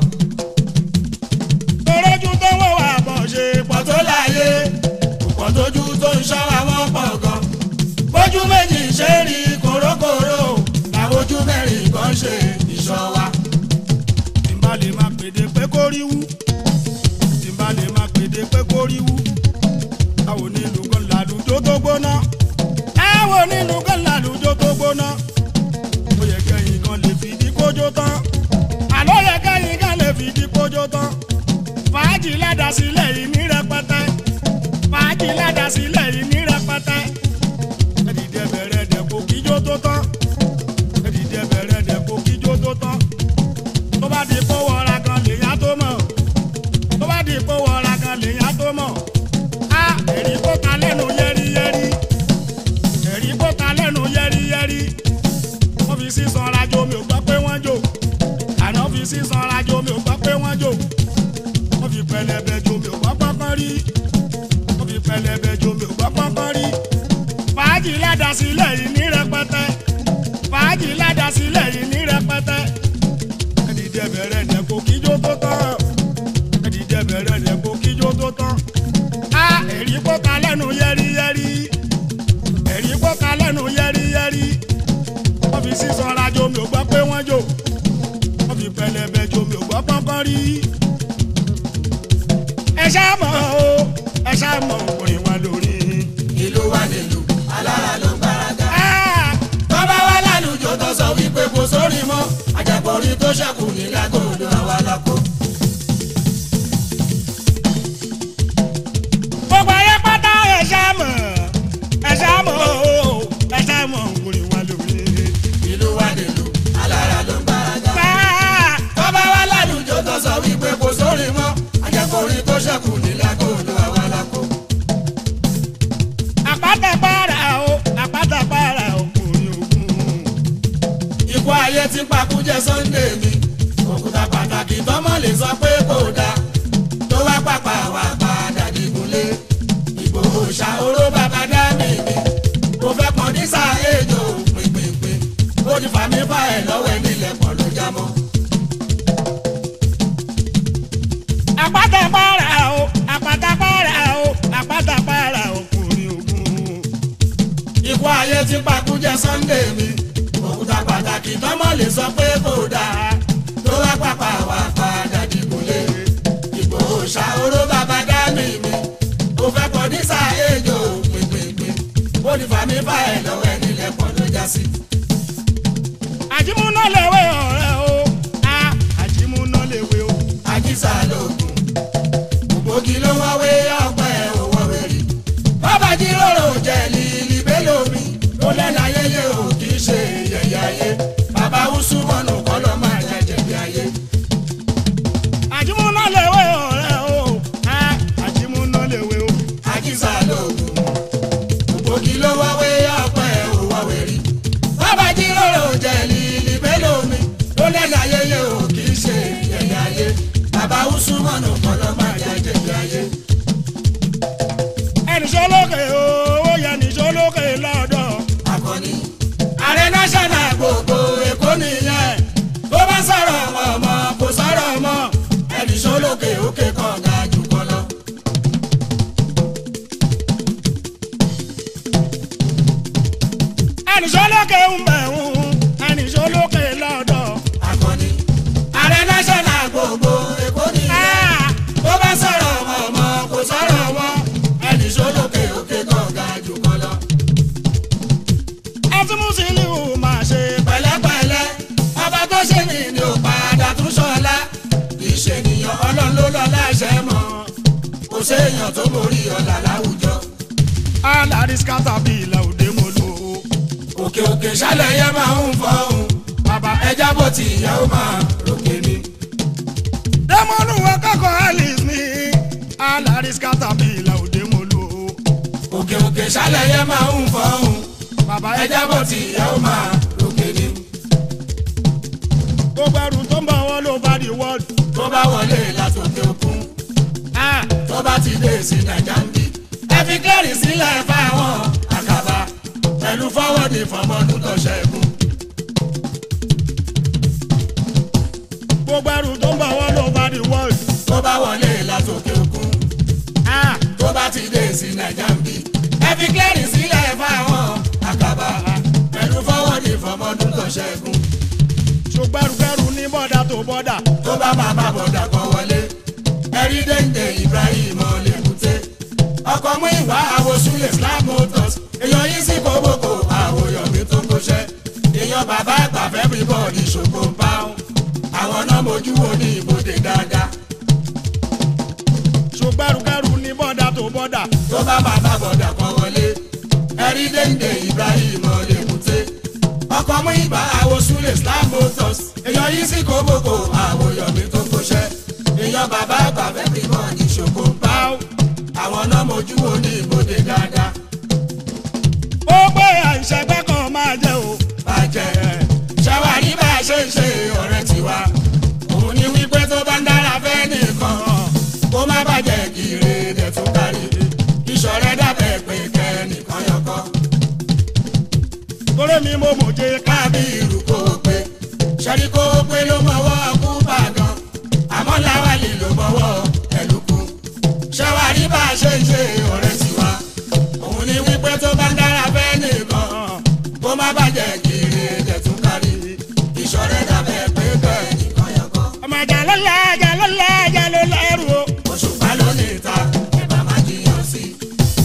torójú tó wọ́ wà bọ̀ ṣe pọ̀ pọ̀ tó láyé pọ̀ tójú tó ń ṣọ́ àwọn pọ̀ gan. bójú méjì ṣe rí kòrókòró làwọn ojú mẹ́rin kan ṣe ìṣọ́ wa. tí n bá lè máa pèdè pé kó rí wú tí n bá lè máa pèdè pé kó rí wú àwọn onílù kan làlùjọ tó gbóná àwọn onílù kan làlùjọ tó gbóná ó yẹ kẹ́yìn kan lè fìdí kójó tán àlọ́ yẹ kẹ́yìn kan lè fìdí kójó tán fàájì ládàsílẹ̀ yìí ní rẹpẹtẹ fàájì fàájì ládàá sílẹ̀ yìí ní rẹpẹtẹ ẹ̀dìdẹ bẹ̀rẹ̀ dẹ̀kọ̀ kíjó tó tán ẹ̀dìdẹ bẹ̀rẹ̀ dẹ̀kọ̀ kíjó tó tán tó bá di kó wọra kan lèyàn tó mọ̀ tó bá di kó wọra kan lèyàn tó mọ̀ á ẹ̀rí kó ta lẹ́nu yẹ́rìyẹ́rì ẹ̀rí kó ta lẹ́nu yẹ́rìyẹ́rì wọ́n fi sísan rajo mi ò gbọ́ pé wọ́n jò àná fi sísan rajo mi ò gbọ́ pé wọ́n jò wọ́n fi pẹlẹbẹ jo mi ò gbọ́ pọ́npọ́n rí wọ́n fi pẹlẹbẹ jo mi ò gbọ́ pọ́npọ́n rí fàájì ládàá sílẹ̀ yìí ní rẹpẹtẹ fàájì ládàá sílẹ̀ yìí ní rẹpẹtẹ ẹ̀dìdẹ bẹ̀rẹ̀ dẹ̀kọ̀ kíjó tó tán ẹ̀dìdẹ bẹ̀rẹ̀ dẹ̀kọ̀ kíjó tó tán á ẹ̀rí kó ta lẹ́nu yẹ́rìyẹ́rì ẹ̀rí kó ta lẹ́nu yẹ́rìyẹ́rì wọ́n fi sísan rajo mi ò gbọ́ pé wọ́n jò wọ́n fi pẹlẹbẹ jo mi ò gbọ́ pọ́npọ́n rí ẹ ṣá mọ̀ o ẹ ṣá mọ̀ orin wa lórí. ìlú wa nílùú alára ló ń gbáradá. Ah! tọ́ba wa lálùjọ tó sọ wípé kò sórí mọ́ àjàgbọ̀rí tó ṣẹ́kù ní lágòdò àwa lọ́kọ́. gbogbo ayé pátá ẹ ṣá mọ̀ ẹ ṣá mọ̀ o ẹ ṣá mọ̀ orin wa lórí. ìlú wa nílùú alára ló ń gbáradá. Ah! tọ́ba wa lálùjọ tó sọ wípé kò sórí mọ́ àjàgbọ̀rí tó ṣẹ́kù ní lágòdò àwa lọ́kọ́. àpáta para o àpáta para o orin ogun. ikú ayé tí pakújẹ Sunday mi òkúta pàtàkì tọmọ lè sọ pé kò dáa tó wá pàpà wà padà dìgúnlé Ìgbòho ṣàhóró bàbá dá mi mi mo fẹ́ pọ̀ ní sáà èjò pínpínpín ó ti fà mí fà ẹ̀ lọ́wọ́ ẹ̀ nílẹ̀ pọ̀ ló já mọ́. àpáta para o àpáta para o àpáta para o orin ogun. ikú ayé tí pakújẹ Sunday mi òkúta pàtàkì tọmọ lè sọ pé kò dáa tó wá pàpà wà padà dìgúnlé Ìgbòho ṣàhóró bàbá dá mi mi mo fẹ́ pọ̀ ní sáà èjò pínpínpín ó ti fà mí fà ẹ̀ lọ́wọ́ ẹ̀ nílẹ̀ pọ̀ ló já sí. àjìmúná lèwe ọ̀rẹ́ o Ah! àjìmúná lèwe o. àjíṣà lóògùn ògbógi ló wáwé ọgbẹ́ òwò wẹ̀rì bàbá jíròrò jẹ́ lílì bélòmí ló lẹ́nu ayẹyẹ ò kì í ṣe yẹ̀yẹ́ ayé bàbá wúsù mọ́nù kọ́ ló máa jẹ jẹ̀bi ayé. àjìmúná lèwe ọ̀rẹ́ o Ah! àjìmúná lèwe o. àjíṣà lóògùn ògbógi ló wáwé ọgbẹ́ òwò wẹ̀rì bàbá jíròrò jẹ́ lílì bélòmí ló lẹ́nu ayẹyẹ ò kì í ṣe yẹ̀yẹ́ ayé bàbá wúsù mọ́nù kọ́ ló máa jẹ jẹ̀bi ayé. ẹnì sọlókè owó yẹn ní sọlókè lọ́dọ̀. akọni. ààrẹ national gbogbo èkó nìyẹn tó bá sọ̀rọ̀ ọmọ kò sọ̀rọ̀ ọmọ ẹnì sólókè òkè kan ga jù kan lọ. ẹnì sọlókè ń bẹ̀ ń ẹnì sọlókè lọ́dọ̀. akọni. ààrẹ national gbogbo èkó nìyẹn Ah! tó bá sọ̀rọ̀ ọmọ kò sọ̀rọ̀ ọmọ ẹnì sólókè òkè kan ga jù kan lọ. ẹtí Musiliu máa ṣe pẹ̀lẹ́pẹ̀lẹ́ ọba tó ṣe ní ni ò padà tún ṣọlá kì í ṣe ènìyàn ọlọ́run ló lọ láṣẹ mọ́ kò séèyàn tó borí ọ̀là láwùjọ. alárí skátàbílà òde mo lò ó. òkè òkè ṣálẹ̀ yẹn máa ń fọ́hùn bàbá ẹja bó ti ìyá ó máa ròkè ni. dẹ́mọ́nù akẹ́kọ̀ọ́ alice mi alárí skátàbílà òde mo lò ó. òkè òkè ṣálẹ̀ yẹn máa ń fọ́hùn bàbá ẹja bó ti ìyá ó máa ròkè ni. gbogbo ẹrù tó ń bọ̀ wọ́n ló bá di wọ́ọ̀dù. tó bá wọlé látòkè òkun Ah! tó bá ti dé sí nàìjà ń bí. ẹ fi kẹ́rì sílẹ̀ fáwọn àkàbà pẹ̀lú fọ́wọ́dì fọmọdún tó ṣẹ́gun. gbogbo ẹrù tó ń bọ̀ wọ́n ló bá di wọ́ọ̀dù. tó bá wọlé látòkè òkun Ah! tó bá ti dé sí nàìjà ń bí. ẹ fi kẹ́rì sílẹ̀ fáwọn àkàbà pẹ̀lú fọ́wọ́dì fọmọdún tó ṣẹ́gun. ṣùgbọ́n ẹrù ní bọ́dà tó bọ́dà. tó bá máa bá bọ̀dà kan wọlé ẹ̀rí déńdé Ibrahim ọ̀lẹ́kùté ọkọ̀ mú ìwà àwòsúlẹ̀ Slab Motors èèyàn yìí sí kóbókò àwòyọ̀mí tó ń kóṣẹ́ èèyàn bàbá àgbà fẹ́ bí bọ́ọ̀dì ṣògo ń bá wọn àwọn náà mojú wo ní ibodè dáadáa ṣùgbọ́n ẹrù ní bọ́dà tó bọ́dà. tó bá máa bá bọ̀dà kan wọlé ẹ̀rí dénde Ibrahim ọ̀lẹ́kùté ọkọ̀ mú ìgbà àwòsúlè Islam motors èèyàn yìí sì kó gbogbo àwòyọ̀mí tó kóṣẹ́ èèyàn bàbá àgbà fẹ́ bí mọ́ ìṣòkò ń bá àwọn náà mojú wo ní ìbòde dáadáa ó gbé àìṣẹ́gbẹ́ kan máa jẹ́ o. bàjẹ́ ṣàwárí bá a ṣe ń ṣe ọ̀rẹ́ tiwa òun ni wípé tó bá ń dára fẹ́ nìkan kó má bàjẹ́ kiri rẹ̀ tún kárí ìṣọ̀rẹ́ dàbẹ̀ pé kẹ́nìkan yọkọ́ torí mi mo mòye ká. kábí ìlú kówó pé ṣẹ́rí kówó pé ló mọ̀wọ́ kú bàgàn àmọ́ láwálì ló mọ̀wọ́ ẹ̀lùkù ṣàwárí bá a ṣe ń ṣe ọ̀rẹ́ tiwa òun ni wípé tó bá ń dára fẹ́ nìkan kó má bàjẹ́ kiri rẹ̀ tún kárí ìṣọ̀rẹ́ dàbẹ̀ pé kẹ́nìkan yọkọ́. ọmọ ìjà ló lẹ ẹjà ló lẹ ẹjà ló lẹrù o. òṣùpá ló ní ìta ẹ̀bà máa jiyàn sí i.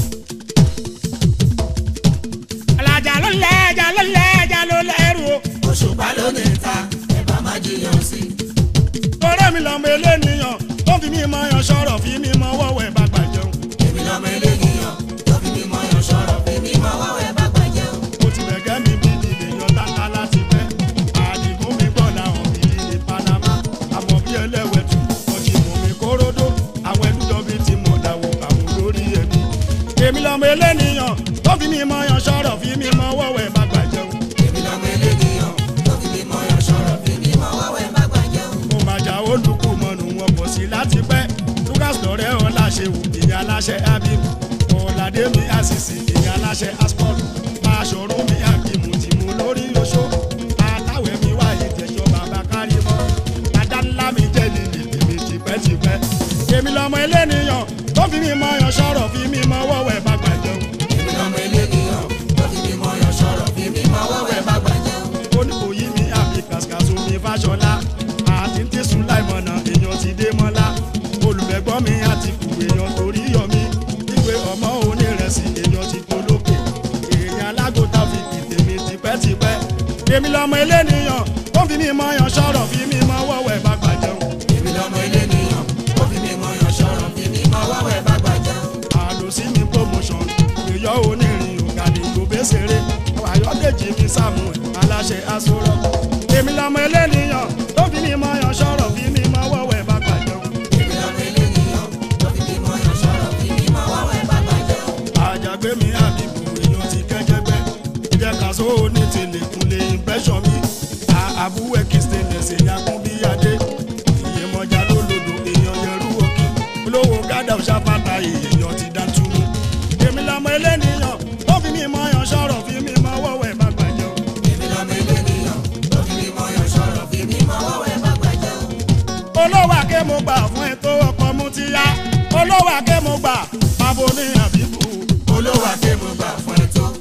alájà ló lẹ ẹjà ló lẹ ẹjà ló lẹrù o. òṣùpá ló ní ìta ẹ̀bà máa jiyàn sí i. torí mi lọ́mọ eléníyàn tó fi mí mọ yan sọ̀rọ̀ fi mí mọ wọ́wẹ́ bá gbà jẹun. èmi lọ́mọ eléyìíyàn tó fi mí mọ yan sọ̀rọ̀ fi mí mọ wọ́wẹ́ bá gbàjẹ́ o. mo ti bẹ̀gẹ́ mi bí ìdè yan tata láti pẹ́. àdìgún mi gbọ́ làwọn mi ní Panama. àmọ́ bí ẹlẹ́wẹ̀tù wọ́n ti mú mi kóródó. àwọn ẹdújọ́ bí ti mọ̀ dáwọ́ àwọn lórí ẹbí. èmi lọ́mọ eléníyàn tó fi mí mọ yan sọ̀rọ̀ fi mí mọ wọ́wẹ́ bá gbà jẹun. èmi lọ́mọ eléyìíyàn tó fi mí mọ yan sọ̀rọ̀ fi mí mọ wọ́wẹ́ bá gbàjẹ́ o. mo máa jà olùkú mọ́nu wọn pọ̀ sí láti pẹ́ lucas lọ́rẹ́ ọláṣẹ wò ìyá aláṣẹ abibu ọ̀làdé mi àṣìṣe ìyá aláṣẹ asport aṣọ̀rọ̀ mi àbímú tí mo lórí oṣó àtàwẹ̀ mi wá ìtẹ̀jọ́ bàbá kárí mọ́ adánlá mi jẹ́ lílì tèmi tipẹ́tipẹ́ èmi lọ́mọ eléníyàn tó fi mi mọ yan sọ̀rọ̀ fi mi mọ wọ́wẹ́ bá gbàjẹun èmi lọ́mọ eléyìíyàn tó fi mí mọ yan sọ̀rọ̀ fi mí mọ wọ́wẹ́ bá gbàjẹ́ o. oníkòyí mi àbí kàṣkàṣù mi fàṣọlá àti tẹ̀sùn láìmọ̀nà èèyàn ti dé mọ́lá olùfẹ́gbọ́n mi àti kù èèyàn torí yọ mí ìwé ọmọ onírẹsì èèyàn ti polókè èèyàn alágòtà fi kìtèmí tipẹ́tipẹ́ èmi lọmọ eléníyàn ó fi mí mọ yan sọ̀rọ̀ fi mí mọ wọ́wẹ́ bá gbàjẹun èmi lọ́mọ eléyìíyàn tó fi mí mọ yan sọ̀rọ̀ fi mí mọ wọ́wẹ́ bá gbàjẹ́ o. àlòsí mi promotion èyọ onírin ògàdì gbòbésèré ayọ̀dèjì mi samuel aláṣẹ aṣọrọ èmi lọmọ eléníyàn tó fi mí mọ yan sọ̀rọ̀ fi mí mọ wọ́wẹ́ bá gbàjẹun èmi lọ́mọ eléyìíyàn tó fi mí mọ yan sọ̀rọ̀ fi mí mọ wọ́wẹ́ bá gbàjẹ́ o. àjàgbé mi àbíkú èèyàn ti kẹjẹgbẹ ìjẹ kàṣó ní tẹlẹkùn lè impression mi àbúwẹ kìstẹnẹsì yakun bí adé ìyèmọjà lólodò èèyàn yẹrù òkè olówó gádà ṣàpàtà èèyàn ti dá túmú èmi lọmọ eléníyàn ó fi mí mọ yan sọ̀rọ̀ fi mí mọ wọ́wẹ́ má gbàjẹ́ o. èmi lọ́mọ eléyìíyàn tó fi mí mọ yan sọ̀rọ̀ fi mí mọ wọ́wẹ́ bá gbàjẹ́ o. olówó àké mo gbà fún ẹ tó ọkọ mú ti yá olówó àké mo gbà bàbá ní àbíkú olówó akéwòn gbà fún ẹ tó.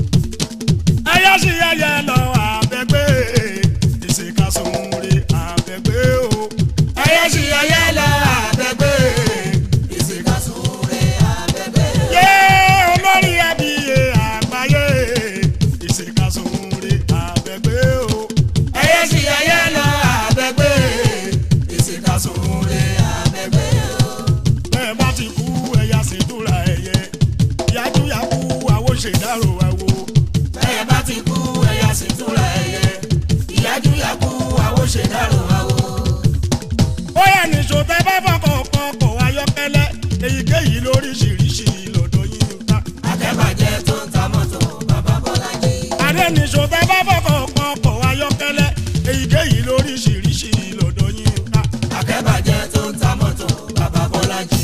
ẹyẹ sì yẹyẹ lọ àbẹgbẹ ìṣèkàsóore àbẹgbẹ o. ẹyẹ sì ẹyẹ lọ àbẹ̀gbẹ́ ìsìnkàsóore àbẹ̀gbẹ́. yé olórí ẹbí àgbáyé ìṣèkàsóore àbẹgbẹ o. ẹyẹ sì ẹyẹ lọ àbẹ̀gbẹ́ ìsìnkàsóore àbẹ̀gbẹ́. bẹ́ẹ̀ bá ti kú ẹ̀yà ṣètúra ẹ̀yẹ yájúyàkú àwọn ṣèdárò àwo. bẹ́ẹ̀ bá ti kú ẹ̀yà sì túra ẹ̀yẹ ìyájú yakú àwo ṣèdárò àwo. ó yẹ nìṣó tẹ bá fọkàn kan kọ̀ ayọ́kẹ́lẹ́ èyíkéyìí lóríṣiríṣi lọ́dọ̀ yín ká. akẹ́bàjẹ́ tó ń ta mọ́tò bàbá Bọ́lájí. adé nìṣó tẹ bá fọkàn kan kọ̀ ayọ́kẹ́lẹ́ èyíkéyìí lóríṣiríṣi lọ́dọ̀ yín ká. akẹ́bàjẹ́ tó ń ta mọ́tò bàbá Bọ́lájí.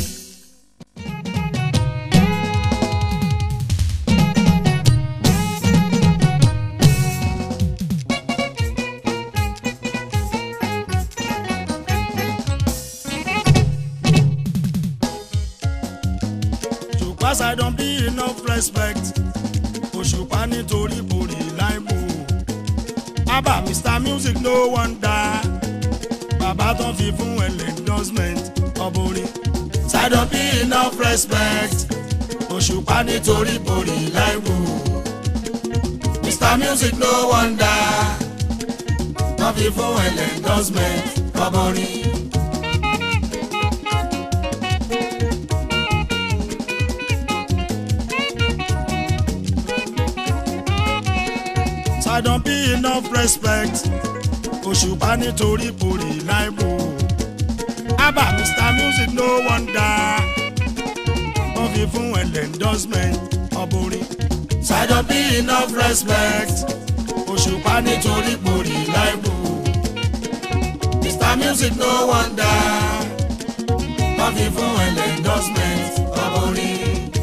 Because I don't be enough respect. Òṣùpá nítorí kò rí láìpò. Abba Mr Music no wonder. Bàbá tán fi fún ẹ̀lẹ́ endorsement ọ̀bùnrin. I don't be enough respect. Òṣùpá nítorí borí láìwò. Mr Music no wonder. Wọ́n fi fún ẹ̀lẹ́ endorsement kọ́bọ̀rin. Sidon P enough respect òṣùpá nítorí porí láìbò abba Mr Music no wonder wọ́n fi fún ẹ̀lẹ́ endorsement ọ̀bùnrin Sidon P enough respect òṣùpá nítorí porí láìbò Mr Music no wonder wọ́n fi fún ẹ̀lẹ́ endorsement ọ̀bùnrin.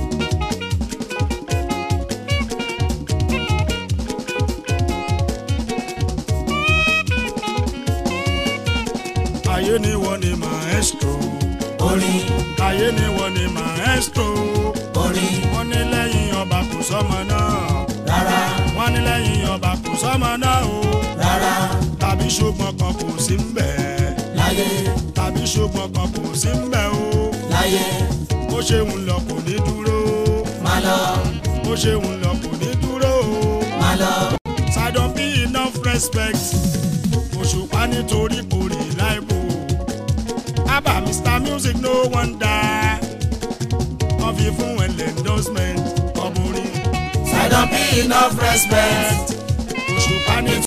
ayé ni wọ́n ni maestro. orin ayé ni wọ́n ni maestro. orin wọ́n ní lẹ́yìn ọba kò sọ́mọ náà. rárá wọ́n ní lẹ́yìn ọba kò sọ́mọ náà o. rárá tàbí ṣùgbọ́n kan kò sí ń bẹ̀. láyé tàbí ṣùgbọ́n kan kò sí ń bẹ̀ o. láyé bó ṣe ń lọ kò ní dúró. má lọ bó ṣe ń lọ kò ní dúró o. má lọ Sidon P enough respect òṣùpá nítorí porí láìbò abba Mr Music no wonder wọ́n fi fún ẹ̀lẹ́ endorsement ọmọrin Sidon P enough respect òṣùpá nítorí.